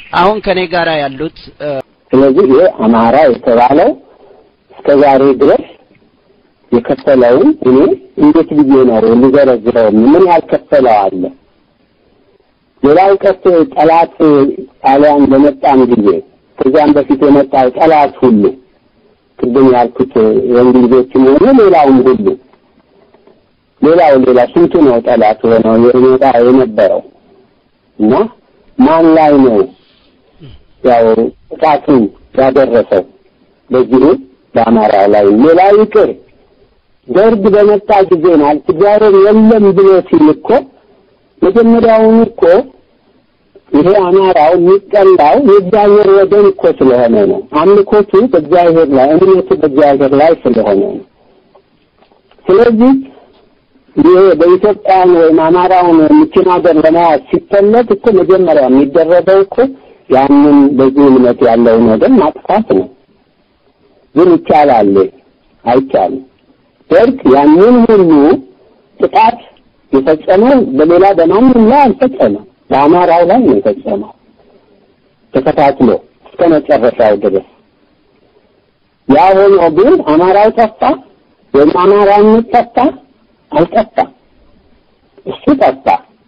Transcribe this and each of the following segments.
አሁን ከኔ ጋር ያሉት ስለዚህ ይሄ አማራ የተባለው እስከ ዛሬ ድረስ የከፈለውን እኔ እንዴት ብዬ ነው ልዘረዝረው? ምን ያልከፈለው አለ? ሌላው ቀርቶ ጠላት ጣሊያን በመጣም ጊዜ ከዚያም በፊት የመጣው ጠላት ሁሉ ቅድም ያልኩት የእንግሊዞችም ሆነ ሌላውም ሁሉ ሌላው ሌላ ስንቱ ነው ጠላት ሆነው የመጣ የነበረው እና ማን ላይ ነው ያው ጥቃቱን ያደረሰው? በዚሁ በአማራ ላይ ሌላ ይቅር ደርግ በመጣ ጊዜ ማለት እግዚአብሔር የለም ብሎ ሲል እኮ መጀመሪያውን እኮ ይሄ አማራው የሚጠላው የእግዚአብሔር ወገን እኮ ስለሆነ ነው። አምልኮቱ በእግዚአብሔር ላይ እምነቱ በእግዚአብሔር ላይ ስለሆነ ነው። ስለዚህ ይሄ በኢትዮጵያን ወይም አማራውን ምችን ሀገር ለመያዝ ሲፈለግ እኮ መጀመሪያ የሚደረገው እኮ ያንን በዚህ እምነት ያለውን ወገን ማጥፋት ነው። ግን ይቻላል? አይቻልም። ደርግ ያንን ሁሉ ጥቃት የፈጸመው በሌላ በማንም ላይ አልፈጸመም። በአማራው ላይ ነው የፈጸመው ተከታትሎ እስከ መጨረሻው ድረስ። ያ ሆኖ ግን አማራው ጠፋ ወይም አማራነት ጠፋ? አልጠፋም። እሱ ጠፋ።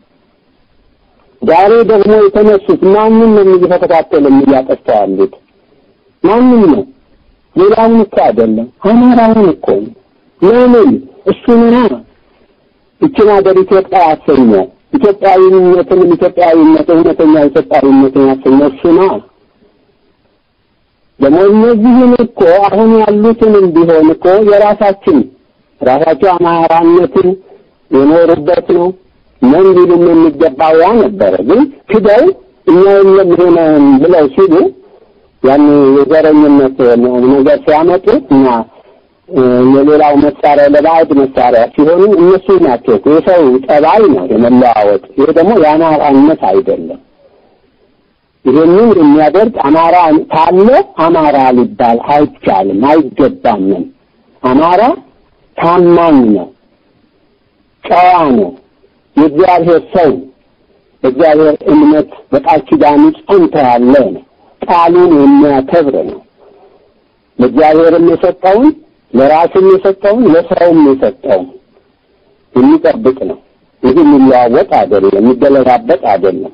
ዛሬ ደግሞ የተነሱት ማንም ነው እየተከታተሉ እያጠፋ ያሉት? ማንም ነው? ሌላውን እኮ አይደለም፣ አማራውን እኮ ነው። ለምን እሱ ምና ይችን ሀገር ኢትዮጵያ ያሰኘው ኢትዮጵያዊነትንም ኢትዮጵያዊነት እውነተኛ ኢትዮጵያዊነትን ያሰኘው እሱ ነው። ደግሞ እነዚህን እኮ አሁን ያሉትንም ቢሆን እኮ የራሳችን ራሳቸው አማራነትን የኖሩበት ነው ምን ሊሉም የሚገባው ያ ነበረ። ግን ክደው እኛ የለም ሆነን ብለው ሲሉ ያን የዘረኝነት ነገር ሲያመጡ እና የሌላው መሳሪያ ለባዕድ መሳሪያ ሲሆኑ እነሱ ናቸው። የሰው ጠባይ ነው የመለዋወጥ። ይሄ ደግሞ የአማራነት አይደለም። ይህንን የሚያደርግ አማራ ካለ አማራ ሊባል አይቻልም፣ አይገባምም። አማራ ታማኝ ነው፣ ጨዋ ነው፣ የእግዚአብሔር ሰው በእግዚአብሔር እምነት በቃል ኪዳኑ ጸንቶ ያለ ነው። ቃሉን የሚያከብር ነው። ለእግዚአብሔርም የሰጠውን ለራስም የሰጠውን ለሰውም የሰጠውን የሚጠብቅ ነው። ይህ የሚለዋወጥ አይደለም፣ የሚገለባበጥ አይደለም።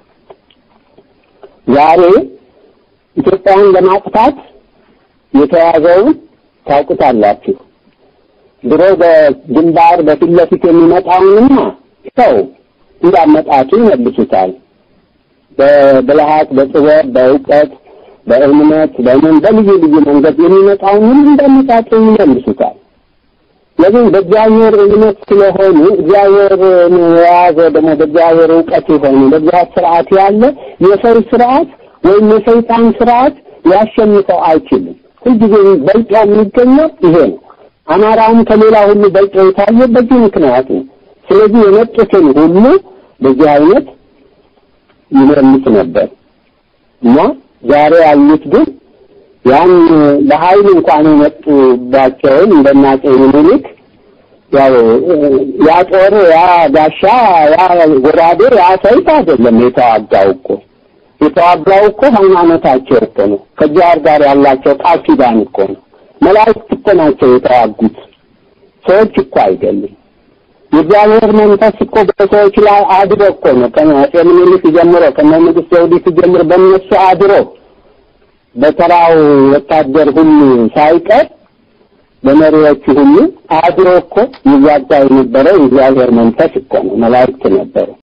ዛሬ ኢትዮጵያን ለማጥፋት የተያዘውን ታውቁታላችሁ። ድሮ በግንባር በፊት ለፊት የሚመጣውንና ሰው እንዳመጣቱ ይመልሱታል። በብልሃት፣ በጥበብ፣ በእውቀት፣ በእምነት፣ በምን በልዩ ልዩ መንገድ የሚመጣውን ሁሉ እንዳመጣጡ ይመልሱታል። ለምን በእግዚአብሔር እምነት ስለሆኑ እግዚአብሔርን የያዘ ደግሞ በእግዚአብሔር እውቀት የሆኑ በእግዚአብሔር ስርዓት ያለ የሰው ስርዓት ወይም የሰይጣን ስርዓት ሊያሸንፈው አይችልም። ሁልጊዜ በልጦ የሚገኘው ይሄ ነው። አማራውም ከሌላ ሁሉ በልጦ የታየ በዚህ ምክንያት ነው። ስለዚህ የመጡትን ሁሉ በዚህ አይነት ይመልስ ነበር እና ዛሬ ያሉት ግን ያን በኃይል እንኳን የመጡባቸውን እንደናጤ ምኒልክ ያው ያ ጦር ያ ጋሻ ያ ጎራዴ ያ ሰይፍ አይደለም የተዋጋው እኮ የተዋጋው እኮ ሃይማኖታቸው እኮ ነው። ከእግዚአብሔር ጋር ያላቸው ቃል ኪዳን እኮ ነው። መላእክት እኮ ናቸው የተዋጉት፣ ሰዎች እኮ አይደሉም። የእግዚአብሔር መንፈስ እኮ በሰዎች ላይ አድሮ እኮ ነው ከአፄ ምኒልክ ጀምሮ ከነ ንጉሥ ዘውዲቱ ጀምሮ በእነሱ አድሮ በተራው ወታደር ሁሉ ሳይቀር በመሪዎቹ ሁሉ አድሮ እኮ ይዋጋ የነበረው የእግዚአብሔር መንፈስ እኮ ነው። መላእክት ነበሩ።